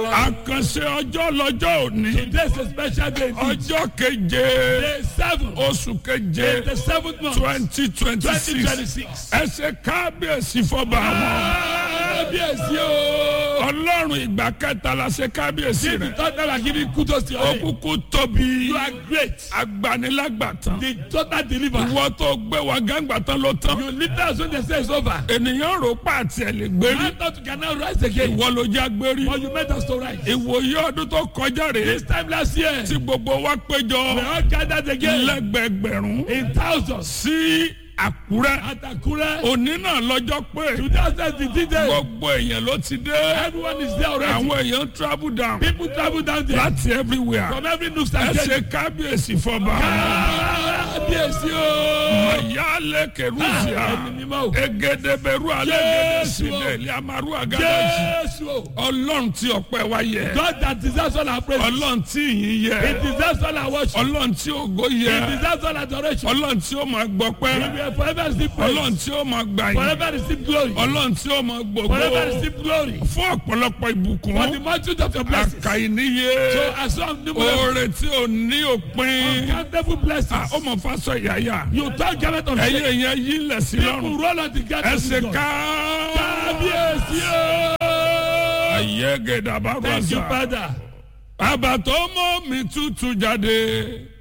wa. àkànṣe ọjọ́ lọ́jọ́ òní Today is a special day. indeed. ọjọ́ keje Day seven. oṣù keje The seventh month. twenty twenty Twenty six twenty six. ẹ ṣe kábíyèsí fọba àwọn Kábíyèsí o. ọlọ́run ìgbà kẹta la ṣe kábíyèsí If you rẹ thought that I give you kudos to your name. òkùnkùn tóbi You are great. agbanilágbàtàn The total deliver. ìwọ tó gbé wa gángbatán ló tán You lift us when they say it's over. ènìyàn rò pa àti ẹ̀ lè gbérí I thought you can now rise again. ìwọ ló já gbérí But you made us to rise. ìwòye ọdún tó kọjá rèé This time last year, tí gbogbo wa we péjọ all gathered again lẹ́gbẹ̀gbẹ̀rún in thousands sí àkúrẹ́ at Akure. òní náà lọ́jọ́ pé 2015 day. gbogbo èèyàn ló ti dé Everyone is there already. àwọn èèyàn travel down People travel down there láti everywhere from every nook ẹ and ṣe cranny. kábíyèsí fọba Kábíyèsí o. mayale kerusia Ẹni mímọ́ o. egedeberu alegede Jésù. sineli amaru agadaji Jésù o. ọlọ́run tí ọpẹ́ wa yẹ God that deserves all our praise. ọlọ́run tí ìyìn He yẹ deserves all our worship. ọlọ́run tí ògo He yẹ deserves all adoration. ọlọ́run tí ó máa He gbọpẹ́ will forever receive ọlọ́run praise. tí ó máa gbà yín Forever receive glory. ọlọ́run tí ó máa gbogbo Forever receive glory. fún ọ̀pọ̀lọpọ̀ For the ìbùkún multitude of your blessings. àkàìníye So as long numerous oore tí ò ní òpin uncountable Ah, blessings. ó mọ̀ fásọ ìyáyà You turn garment of ẹ̀yin shame. èèyàn yìí lẹ̀ sí People lọ́rùn roll on the ẹ garment ṣe of God. ká Kábíyèsí o. ayé gèdè Thank you àbábàṣà father. bàbá tó mọ́ mi tútù jáde